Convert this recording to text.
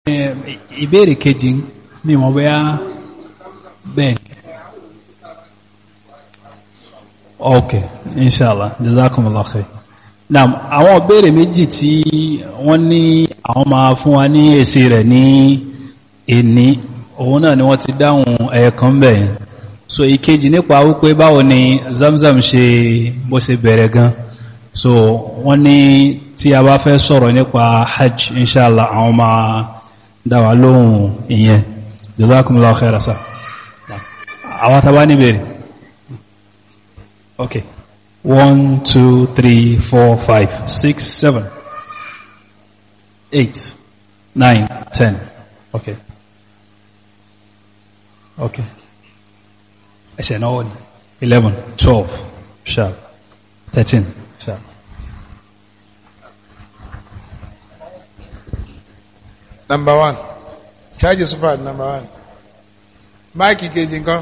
ìbéèrè kejì mi mọ̀ bóyá bẹ́ẹ̀ ok inshallah jazakumullah khair naam àwọn ìbéèrè méjì tí wọ́n ní àwọn máa fún wa ní èsì rẹ̀ ní èní òun náà ni wọ́n ti dáhùn ẹ̀ẹ̀kan bẹ́ẹ̀ so ìkejì nípa wípé báwo ni zamzam ṣe bó ṣe bẹ̀rẹ̀ gan so wọ́n ní tí a bá fẹ́ sọ̀rọ̀ nípa hajj inshallah àwọn máa dáwà lóhùn ìyẹn jazakumullahu khaira sa àwọn tàbá ní bèèrè ok one two three four five six seven eight nine ten ok ok ẹsẹ̀ náà wọ́n ni eleven twelve sharp thirteen sharp. number one ṣáàjì super number one máìkì kejì nǹkan.